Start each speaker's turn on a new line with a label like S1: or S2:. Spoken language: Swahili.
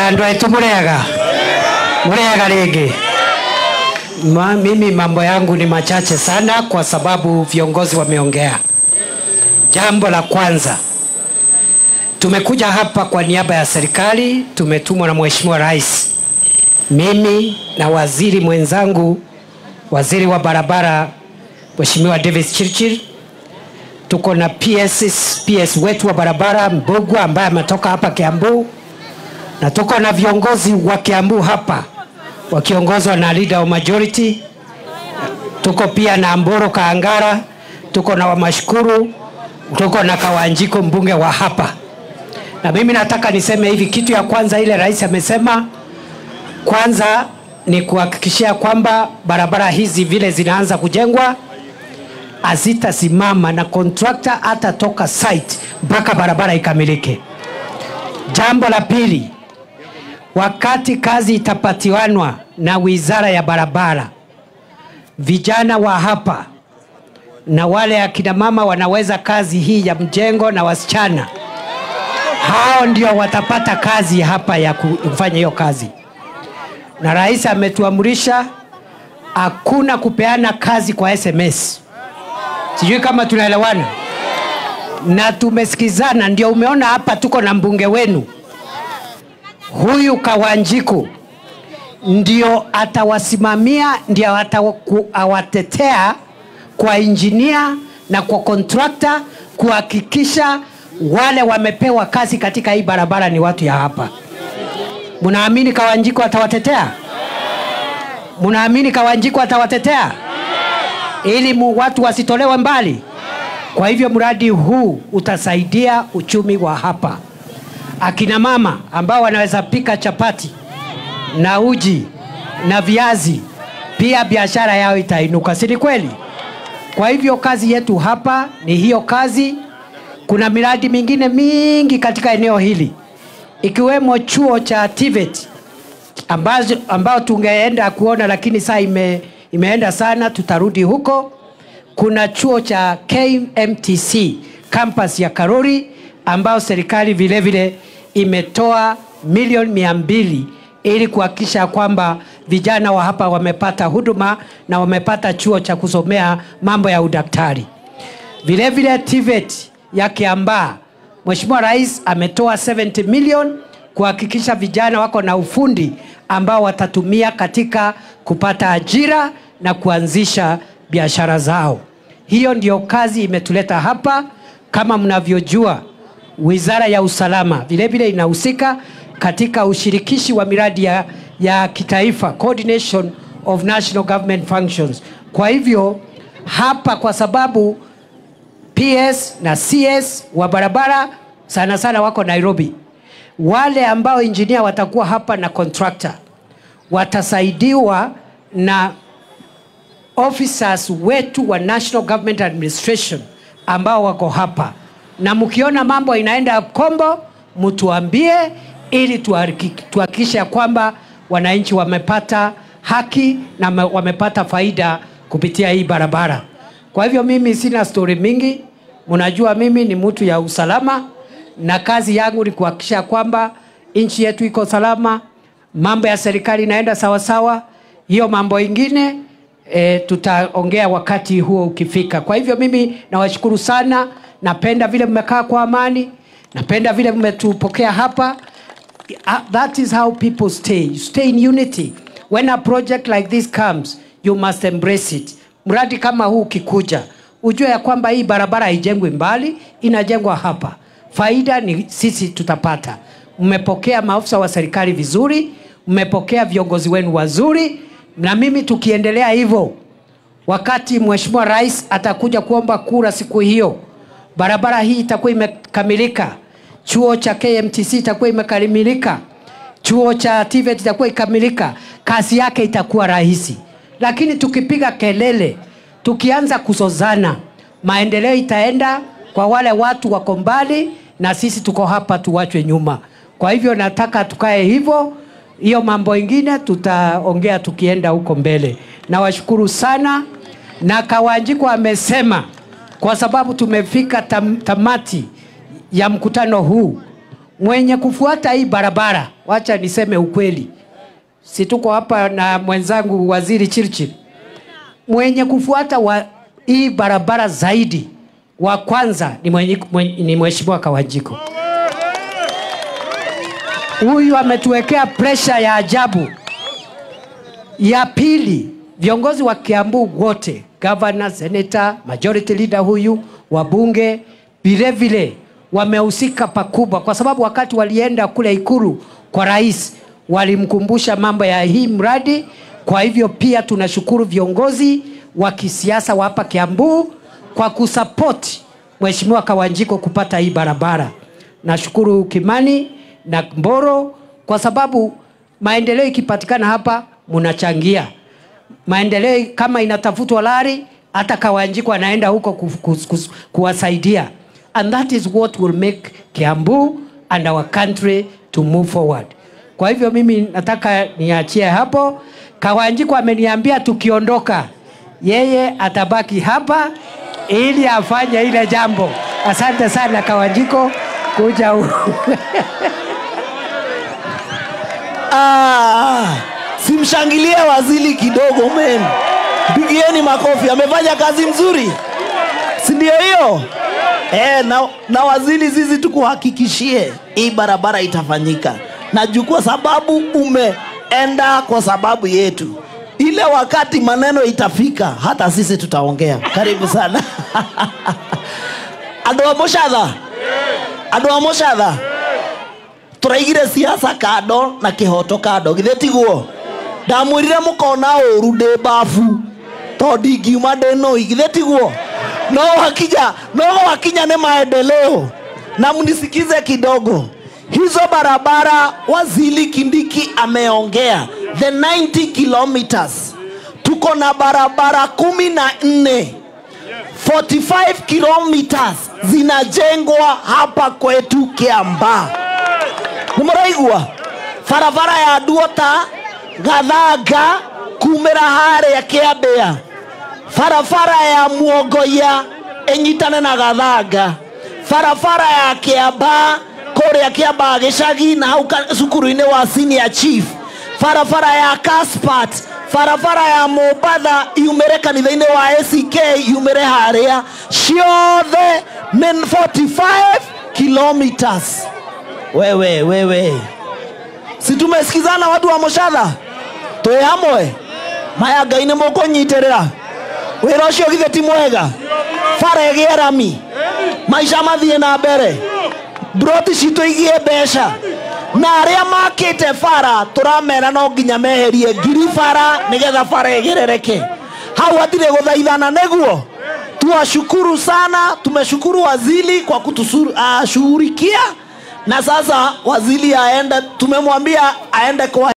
S1: andå aitå må rega må rega rĩngĩ Ma, mimi mambo yangu ni machache sana kwa sababu viongozi wameongea jambo la kwanza tumekuja hapa kwa niaba ya serikali tumetumwa na mheshimiwa rais mimi na waziri mwenzangu waziri wa barabara mheshimiwa davis chirchir tuko na PS, PS wetu wa barabara Mbogwa ambaye ametoka hapa Kiambu, na tuko na viongozi wa Kiambu hapa wakiongozwa na leader wa majority. Tuko pia na Mboro Kaangara, tuko na Wamashukuru, tuko na Kawanjiko mbunge wa hapa. Na mimi nataka niseme hivi, kitu ya kwanza ile rais amesema, kwanza ni kuhakikishia kwamba barabara hizi vile zinaanza kujengwa hazitasimama na kontrakta atatoka site mpaka barabara ikamilike. Jambo la pili, wakati kazi itapatiwanwa na wizara ya barabara, vijana wa hapa na wale akina mama wanaweza kazi hii ya mjengo na wasichana, hao ndio watapata kazi hapa ya kufanya hiyo kazi, na rais ametuamrisha hakuna kupeana kazi kwa SMS sijui kama tunaelewana na tumesikizana ndio umeona hapa tuko na mbunge wenu huyu kawanjiku ndio atawasimamia ndio atawaku- awatetea kwa injinia na kwa kontrakta kuhakikisha wale wamepewa kazi katika hii barabara ni watu ya hapa mnaamini kawanjiku atawatetea mnaamini kawanjiku atawatetea ili mu watu wasitolewe mbali. Kwa hivyo mradi huu utasaidia uchumi wa hapa. Akina mama ambao wanaweza pika chapati na uji na viazi, pia biashara yao itainuka, si ni kweli? Kwa hivyo kazi yetu hapa ni hiyo kazi. Kuna miradi mingine mingi katika eneo hili ikiwemo chuo cha TVET ambazo, ambao tungeenda kuona lakini saa ime, imeenda sana, tutarudi huko. Kuna chuo cha KMTC campus ya Karori ambao serikali vile vile imetoa milioni mia mbili ili kuhakikisha kwamba vijana wa hapa wamepata huduma na wamepata chuo cha kusomea mambo ya udaktari. Vile vile TVET ya Kiambaa, Mheshimiwa Rais ametoa 70 million kuhakikisha vijana wako na ufundi ambao watatumia katika kupata ajira na kuanzisha biashara zao. Hiyo ndio kazi imetuleta hapa. Kama mnavyojua, Wizara ya Usalama vile vile inahusika katika ushirikishi wa miradi ya, ya kitaifa, coordination of national government functions. Kwa hivyo hapa, kwa sababu PS na CS wa barabara sana sana wako Nairobi, wale ambao injinia watakuwa hapa na contractor watasaidiwa na officers wetu wa National Government Administration ambao wako hapa, na mkiona mambo inaenda kombo, mtuambie ili tuhariki- tuhakikishe ya kwamba wananchi wamepata haki na me- wamepata faida kupitia hii barabara. Kwa hivyo mimi sina stori mingi, mnajua mimi ni mtu ya usalama na kazi yangu ni kuhakikisha kwamba nchi yetu iko salama, mambo ya serikali inaenda sawasawa. Hiyo mambo ingine e, tutaongea wakati huo ukifika. Kwa hivyo mimi nawashukuru sana, napenda vile mmekaa kwa amani, napenda vile mmetupokea hapa. Uh, that is how people stay. You stay in unity. When a project like this comes, you must embrace it. Mradi kama huu ukikuja, ujue ya kwamba hii barabara haijengwi mbali, inajengwa hapa. Faida ni sisi tutapata. Mmepokea maafisa wa serikali vizuri, mmepokea viongozi wenu wazuri, na mimi tukiendelea hivyo, wakati Mheshimiwa Rais atakuja kuomba kura siku hiyo, barabara hii itakuwa imekamilika, chuo cha KMTC itakuwa imekamilika, chuo cha TVET itakuwa ikamilika, kazi yake itakuwa rahisi. Lakini tukipiga kelele, tukianza kuzozana, maendeleo itaenda kwa wale watu wako mbali, na sisi tuko hapa tuwachwe nyuma. Kwa hivyo nataka tukae hivyo, hiyo mambo ingine tutaongea tukienda huko mbele. Nawashukuru sana, na Kawanjiko amesema kwa sababu tumefika tam, tamati ya mkutano huu, mwenye kufuata hii barabara, wacha niseme ukweli, si tuko hapa na mwenzangu waziri Chirchir, mwenye kufuata wa hii barabara zaidi wa kwanza ni, mwenye, mwenye, ni mheshimiwa Kawajiko. Huyu ametuwekea presha ya ajabu. Ya pili, viongozi wa Kiambu wote, governor, senator, majority leader huyu, wabunge vile vile wamehusika pakubwa, kwa sababu wakati walienda kule Ikulu kwa rais walimkumbusha mambo ya hii mradi. Kwa hivyo pia tunashukuru viongozi wa kisiasa wa hapa Kiambu kwa kusapoti Mheshimiwa Kawanjiko kupata hii barabara. Nashukuru Kimani na Mboro kwa sababu maendeleo ikipatikana hapa mnachangia maendeleo. Kama inatafutwa lari, hata Kawanjiko anaenda huko ku, ku, ku, kuwasaidia, and that is what will make Kiambu and our country to move forward. Kwa hivyo mimi nataka niachie hapo. Kawanjiko ameniambia tukiondoka, yeye atabaki hapa ili afanye ile jambo. Asante sana Kawanjiko kuja huku.
S2: Ah, simshangilie waziri kidogo men, pigieni makofi, amefanya kazi mzuri, si ndio hiyo? Eh, na, na waziri, sisi tukuhakikishie hii barabara itafanyika, na juu kwa sababu umeenda kwa sababu yetu, ile wakati maneno itafika, hata sisi tutaongea. Karibu sana andå a må catha andå a må catha tũraigire siasa kando na kĩhoto kando githĩ tiguo ndamwĩrire mũkona ũru ndĩ mbabu tondũ ndingiuma ndĩ nũi githĩ tiguo no wakinya no wakinya nĩ maendeleo na mnisikize kidogo hizo barabara wazili kindiki ameongea the 90 kilometers tuko na barabara kumi na nne 45 kilometers zinajengwa hapa kwetu kiambaa nĩmũraigua barabara ya nduota gathanga kumĩra harĩa kĩambĩa barabara ya muongoia ĩnyitane na gathanga barabara ya kĩamba kũrĩa kĩamba gĩcagi na hau ka- cukuru-inĩ wa senior chief barabara ya caspat barabara ya mombatha yumĩre kanitha-inĩ wa ack yumĩre harĩa ciothe nĩ 45 kilometers wewe wewe si tumesikizana watu wa moshadha twĩ hamwe maya ngai nĩ mũkũnyitĩrĩra wĩra ũcio githĩ ti mwega bara ĩgĩe rami maica mathiĩ na mbere broti citũ igie mbeca na arĩa makĩte bara tũramera no nginya meherie ngiri bara nĩgetha bara ĩgerereke hau hatirĩ gũthaithana nĩguo tuwashukuru sana tumeshukuru waziri kwa kutushughulikia na sasa waziri aende tumemwambia aende kwa